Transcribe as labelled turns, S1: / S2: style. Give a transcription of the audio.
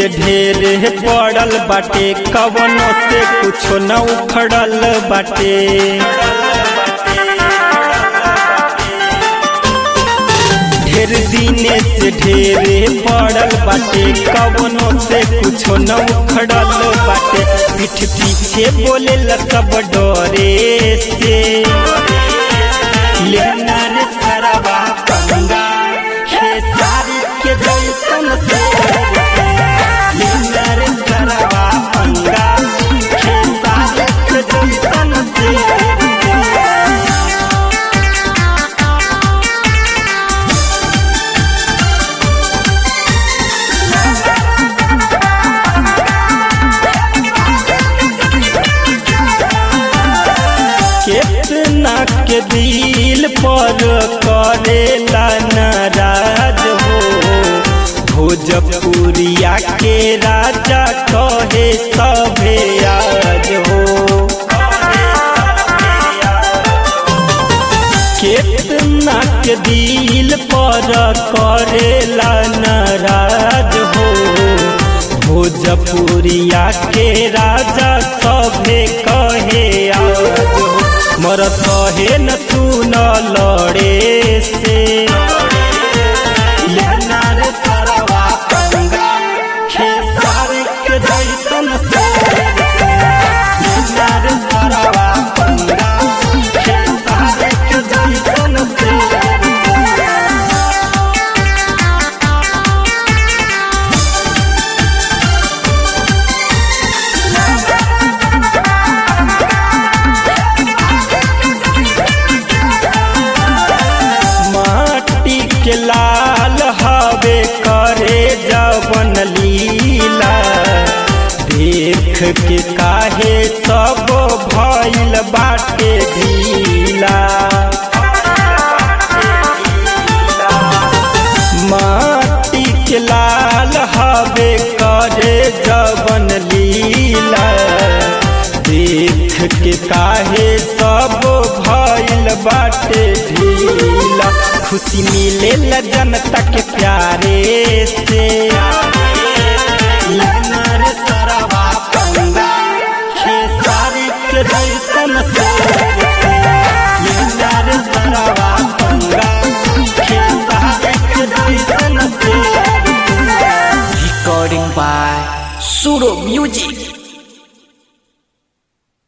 S1: ढेर पड़ल बाटे कवनो से कुछो न उखड़ल बाटे ढेर दिने से ढेर पड़ल बाटे कवनो से कुछो न उखड़ल बाटे पीठ पीछे बोले सब डरे से लेना रे सरवा पंगा खेसारी के जैसन से लेना रे सरवा पंगा खेसारी के जैसन से केतना के दिल पर करेला नाराज हो भोजपुरिया के राजा कहे सभे आज हो केतना के दिल पर करेला नाराज हो भोजपुरिया के राजा सभे कहे आज हो मर कहे न सुन लड़े से लेना रे सरवा पंगा खेसार के जैसन से लेना रे सरवा पंगा खेसार के जैसन से माटी के लाल हवे करे जवन लीला देख के काहे सब भइल बाटे ढीला माटी के लाल हवे करे जवन लीला देख के काहे सब भइल बाटे ढीला खुशी मिले जनता के प्यारे से लेना रे सरवा पंगा खेसारी के जैसन से लेना रे सरवा पंगा खेसारी के जैसन से
S2: Recording by Suro Music.